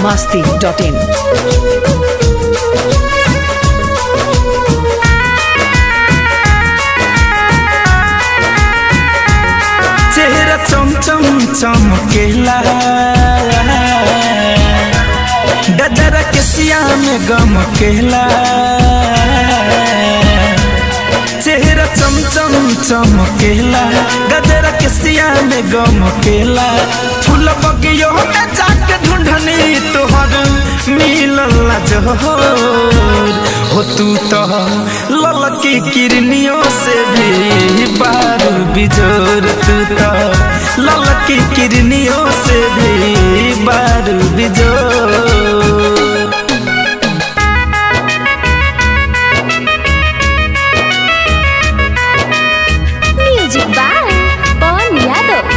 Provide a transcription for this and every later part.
masti.in. चेहरा चमचम चमकेला गजरा के सिया में गम केला चेहरा चमचम चमकेला गजरा के सिया में गम केला फूल बगियो में जाके ढूंढनी तोहर मिलल जोहर हो तू तो ललकी किरनियों से भी बारू बिजोर तू तो ललकी किरनियों से भी बारू बिजोर म्यूजिक बाय पवन यादव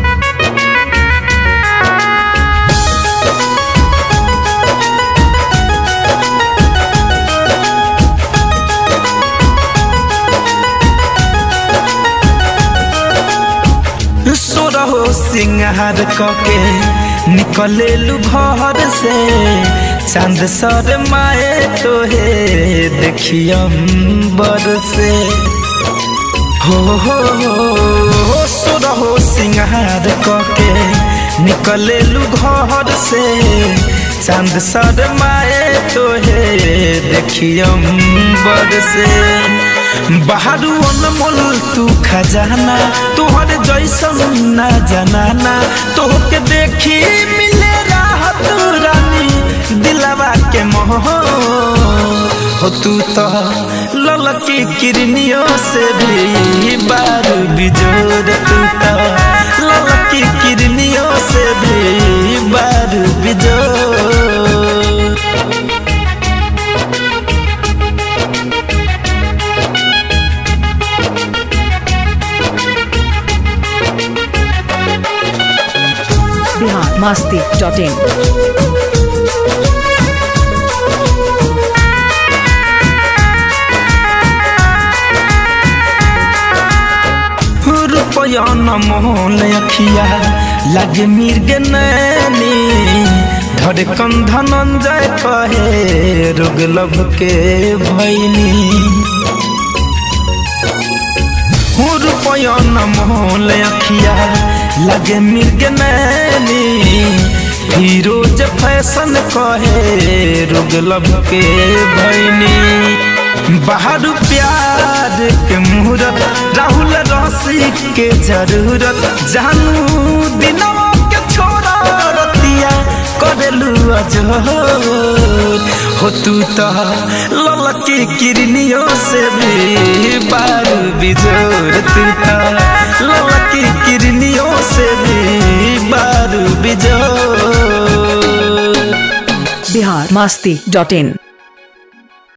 सोरहो सिंगार कके निकले घर से चांद सर माए तोहे देखियम बर से हो हो हो सोरहो सिंगार कके निकले घर से चांद सर माए तोहे देखियम बर से बाहरू अनमोल तू खजाना तोहर जैसन ना जनाना तोहके देखी मिले राहत रानी दिलवा के मोह हो तू तो ललकी किरनियों से भी बारू बिजोर तू तो ललकी किरनियों से भी बारू बिजोर Bihar masti.in. रुपया न मोहन अखिया लगे मिर्ग नैनी धड़कन धनंजय कहे रोग लब के भैनी रुपया न मोहन अखिया लगे मिर्ग नैनी फिरोज फैशन कहे रोग लब के भैनी बाहर प्यार के मुहूर्त राहुल रसी के जरूरत जानू दिनवा के छोरा रतिया करेलू अजोर हो तू तो ललकी किरनियों से भी बारू बिजोर तू तो ललकी किरनियों से भी बारू बिजोर Bihar masti.in.